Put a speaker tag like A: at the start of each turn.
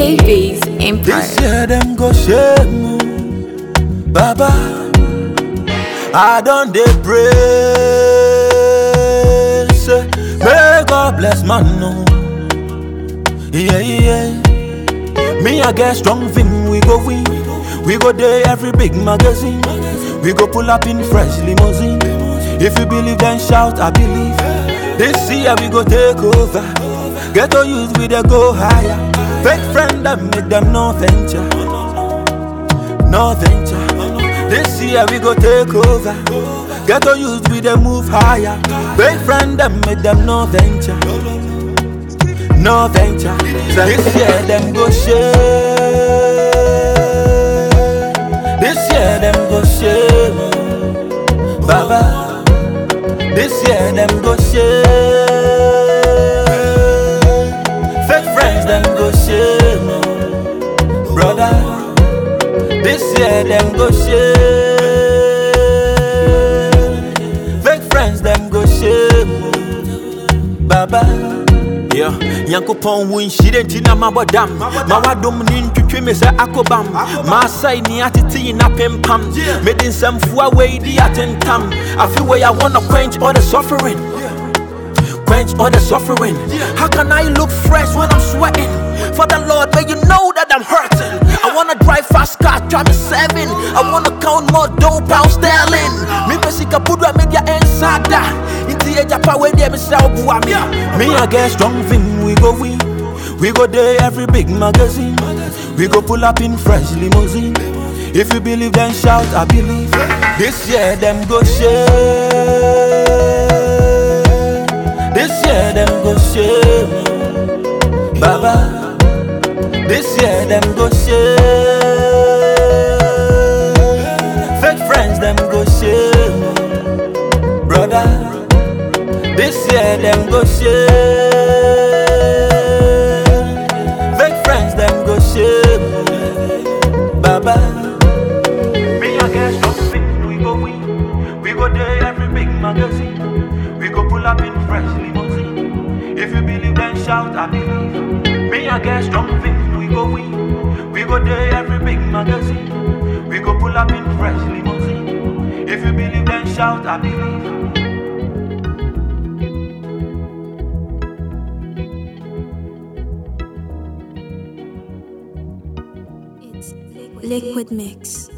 A: KB's Empire.
B: This year them go shame Baba I don't dey pray say May God bless man no Yeah yeah Me I get strong thing we go win We go there every big magazine We go pull up in fresh limousine If you believe then shout I believe This year we go take over Get to use we dey go higher Fake friend them make them no venture No venture This year we go take over Get to use we dey move higher Fake friend them make them no venture No venture This year them go share This year them go share Baba This year them go share Fake friends them go share Brother This year them go share Fake friends them go share Baba Yeah, Nyankopɔn wo nhyire nti na mabɔ dam ma wadom ne ntwitwe me sɛ akobam maasai ne atete yi na pempam mede nsɛmfoa wei di atentam afe wei I wanna quench all the suffering quench all the suffering. How can I look fresh when I'm sweating? For the Lord, may you know that I'm hurting. I wanna drive fast car, drive me seven. I wanna count more dough, pound sterling. Me pesika pudwa media ensada. Inti eja power de me sell bua me. Me I get strong thing, we go win. We go there every big magazine. We go pull up in fresh limousine. If you believe, then shout, I believe. This year, them go share. This year them go shame Baba This year them go shame Fake friends them go shame Brother This year them go shame Fake friends them go shame Baba Me I guess something we go win We go there every big magazine We go pull up in fresh limousine If you believe then shout I believe Me I get strong things we go win We go there every big magazine We go pull up in fresh limousine If you believe then shout I believe
A: Liquid Mix.